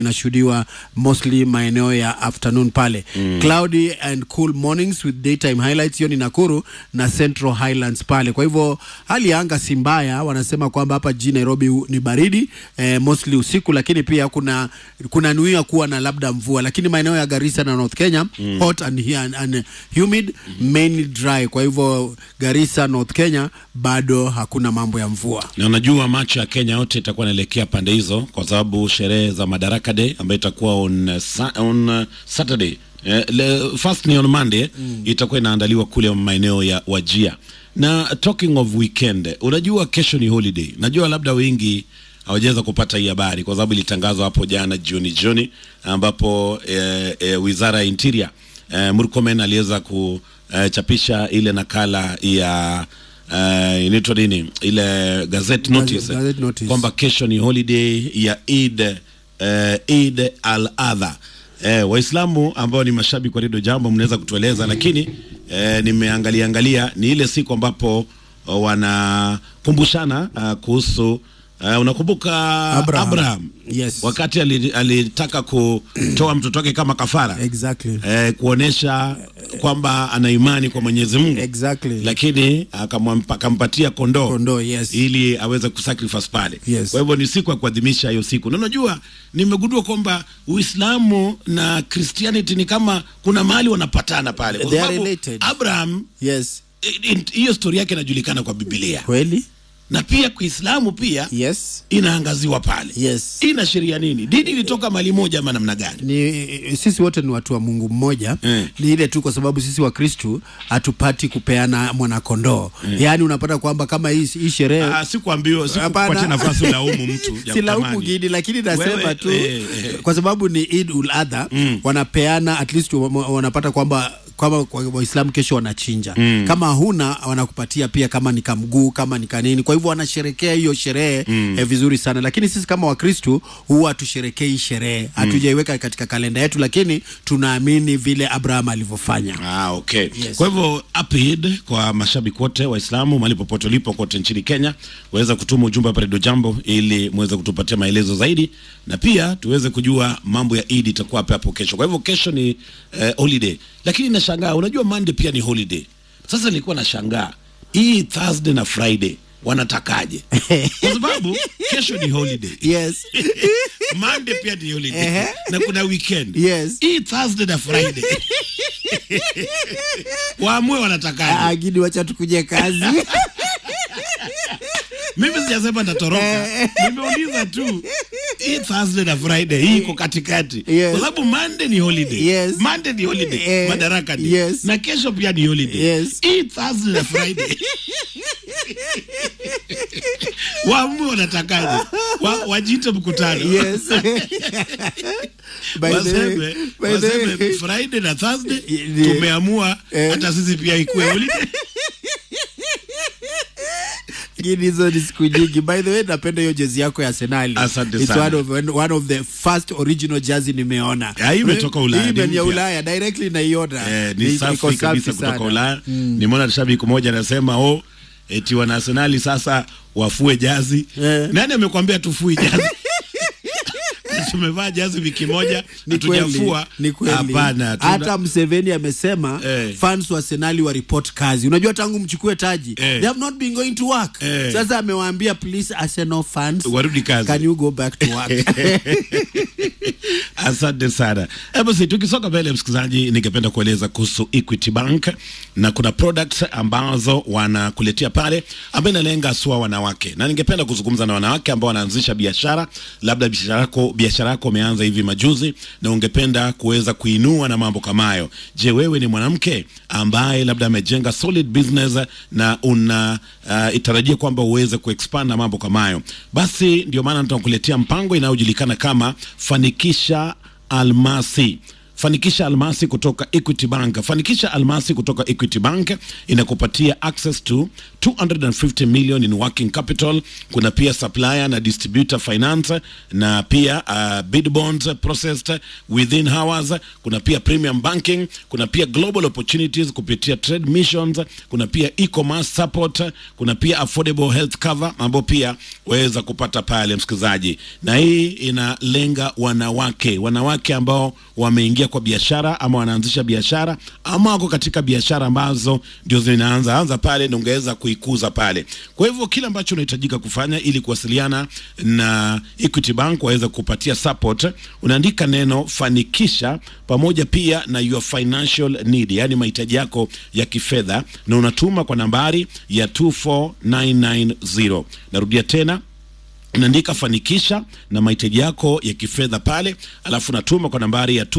inashuhudiwa mostly maeneo ya afternoon pale mm. cloudy and cool mornings with daytime highlights hiyo ni Nakuru na Central Highlands pale. Kwa hivyo hali ya anga si mbaya, wanasema kwamba hapa jijini Nairobi u- ni baridi eh, mostly usiku, lakini pia kuna kuna nuia kuwa na labda mvua, lakini maeneo ya Garissa na North Kenya mm. hot and, hu- and, and humid mainly dry. Kwa hivyo Garissa, North Kenya bado hakuna mambo ya mvua. na unajua macho ya Kenya yote itakuwa inaelekea pande hizo, kwa sababu sherehe za Madaraka Day ambayo itakuwa on, uh, sa, on uh, Saturday eh, le, first ni on Monday mm. itakuwa inaandaliwa kule maeneo ya Wajia. Na talking of weekend, unajua kesho ni holiday. Najua labda wengi hawajaweza kupata hii habari kwa sababu ilitangazwa hapo jana jioni jioni, ambapo eh, eh, wizara ya interior eh, Murkomen aliweza kuchapisha ile nakala ya uh, inaitwa nini ile gazette notice, gazette notice. kwamba kesho ni holiday ya Eid uh, Eid al-Adha. Eh, Waislamu ambao ni mashabiki wa Radio Jambo mnaweza kutueleza, lakini eh, nimeangalia angalia ni ile siku ambapo uh, wanakumbushana uh, kuhusu uh, unakumbuka Abraham. Abraham, Yes. wakati ali- alitaka kutoa mtoto wake kama kafara Exactly. eh, kuonesha kwamba ana imani kwa Mwenyezi Mungu Exactly. lakini akamwampa- akampatia kondoo Kondoo, yes. ili aweze kusacrifice pale. Yes. Kwa hivyo ni siku ya kuadhimisha hiyo siku, na unajua nimegundua kwamba Uislamu na Christianity ni kama kuna mahali wanapatana pale, kwa They are sababu related. Abraham Yes. i- i- hiyo stori yake inajulikana kwa Biblia Kweli? na pia Kiislamu pia Yes. inaangaziwa pale. Yes. Inaashiria nini? Dini ilitoka mali moja ama namna gani? ni sisi wote ni watu wa Mungu mmoja Mm. ni ile tu kwa sababu sisi wa Kristu hatupati kupeana mwanakondoo yaani unapata kwamba kama hii, hii sherehe Ah, sikuambiwa Hapana. sikupatia nafasi ulaumu mtu ya silaumu kutamani. gidi lakini nasema Wewe, tu eh, eh. kwa sababu ni Eid ul Adha wanapeana at least wa- wa- wanapata kwamba kwamba kwa Waislamu kesho wanachinja kama huna wanakupatia pia kama ni kamguu kama ni kanini kwa hivyo wanasherekea hiyo sherehe eh, vizuri sana lakini sisi kama Wakristu huwa hatusherekei sherehe hatujaiweka katika kalenda yetu lakini tunaamini vile Abraham alivyofanya Ah, okay. Yes. Kwa hivyo happy Eid kwa mashabiki wote Waislamu mahali popote ulipo kote nchini Kenya, waweza kutuma ujumbe hapa Radio Jambo ili muweze kutupatia maelezo zaidi na pia tuweze kujua mambo ya Eid itakuwa hapo hapo kesho. Kwa hivyo kesho ni eh, holiday, lakini nashangaa, unajua Monday pia ni holiday. Sasa nilikuwa nashangaa hii Thursday na Friday wanatakaje? Kwa sababu kesho ni holiday. yes Monday pia ni holiday Ehe. na kuna weekend. Yes. Hii Thursday na Friday waamue wanatakaje. agidi wacha tukuje kazi Mimi sijasema ndatoroka, nimeuliza tu hii Thursday na Friday hii iko katikati, Yes. kwa sababu Monday ni holiday. Yes. Monday ni holiday, Eh, Madaraka ni yes. na kesho pia ni holiday. Yes. Hii Thursday na Friday waamue wanatakaje, wa, wajite mkutano yes By the way- waseme, by the waseme way- Friday na Thursday Ni- tumeamua Eh. hata sisi pia ikuwe holiday. Lakini hizo ni siku nyingi. By the way, napenda hiyo jezi yako ya Arsenal. Asante It's sana. One of, one of the first original jersey nimeona. Ya, hii imetoka Ulaya, Hii ni ni ya mpya. Ulaya directly naiona. Eh, Ni- ni iko safi kabisa kutoka sana. Ulaya. Nimeona shabiki mmoja anasema oh, eti wana Arsenali sasa wafue jazi. Eh. Nani amekwambia tufui jazi? Tumevaa jazi wiki moja Ni kweli, hatujafua. ni kweli. Hapana, tuna- Hata Mseveni amesema Eh. fans wa Arsenal wa report kazi. Unajua tangu mchukue taji, Eh. they have not been going to work. Eh. Sasa amewaambia please Arsenal fans warudi kazi. can you go back to work? Asante sana. Eh, basi tukisonga mbele, msikilizaji, ningependa kueleza kuhusu Equity Bank na kuna products ambazo wanakuletea pale ambayo inalenga haswa wanawake, na ningependa kuzungumza na wanawake ambao wanaanzisha biashara, labda biashara yako biashara yako umeanza hivi majuzi na ungependa kuweza kuinua na mambo kama hayo. Je, wewe ni mwanamke ambaye labda amejenga solid business na una uh, itarajia kwamba uweze kuexpand na mambo kama hayo, basi ndio maana nitakuletea mpango inayojulikana kama fanikisha almasi fanikisha almasi kutoka Equity Bank. Fanikisha almasi kutoka Equity Bank inakupatia access to 250 million in working capital. Kuna pia supplier na distributor finance na pia uh, bid bonds processed within hours. Kuna pia premium banking, kuna pia global opportunities kupitia trade missions, kuna pia e-commerce support, kuna pia affordable health cover ambao pia waweza kupata pale msikilizaji, na hii inalenga wanawake, wanawake ambao wameingia kwa biashara ama wanaanzisha biashara ama wako katika biashara ambazo ndio zinaanza anza pale na ungeweza kuikuza pale. Kwa hivyo kile ambacho unahitajika kufanya ili kuwasiliana na Equity Bank waweze kupatia support, unaandika neno fanikisha pamoja pia na your financial need, yani mahitaji yako ya kifedha, na unatuma kwa nambari ya 24990. Narudia tena unaandika fanikisha na mahitaji yako ya kifedha pale, alafu natuma kwa nambari ya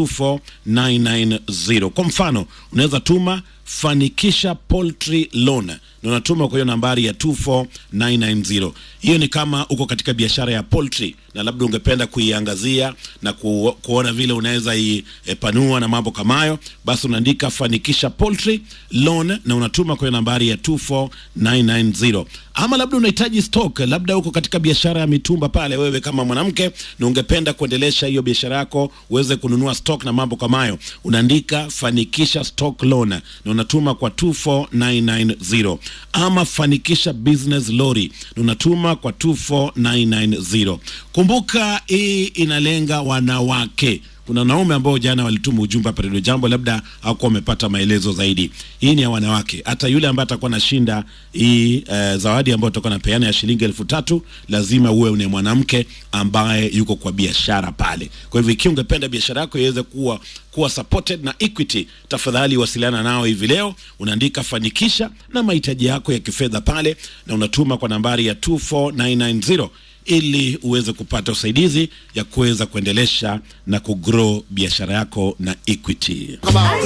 24990. Kwa mfano, unaweza tuma fanikisha poultry loan na unatuma kwa hiyo nambari ya 24990. Hiyo ni kama uko katika biashara ya poultry na labda ungependa kuiangazia na ku, kuona vile unaweza ipanua na mambo kama hayo, basi unaandika fanikisha poultry loan na unatuma kwa hiyo nambari ya 24990. Ama labda unahitaji stock, labda uko katika biashara ya mitumba pale, wewe kama mwanamke na ungependa kuendelesha hiyo biashara yako uweze kununua stock na mambo kama hayo, unaandika fanikisha stock loan na unatuma kwa 24990. Ama fanikisha business lorry na unatuma kwa 24990. Kumbuka hii inalenga wanawake. Kuna wanaume ambao jana walituma ujumbe hapa Radio Jambo, labda hawakuwa wamepata maelezo zaidi. Hii ni ya wanawake. Hata yule ambaye atakuwa anashinda hii uh, zawadi ambayo tutakuwa napeana ya shilingi elfu tatu lazima uwe ni mwanamke ambaye yuko kwa biashara pale. Kwa hivyo ikiwa ungependa biashara yako iweze kuwa kuwa supported na Equity, tafadhali wasiliana nao hivi leo. Unaandika fanikisha na mahitaji yako ya kifedha pale, na unatuma kwa nambari ya 24990 ili uweze kupata usaidizi ya kuweza kuendelesha na kugrow biashara yako na Equity.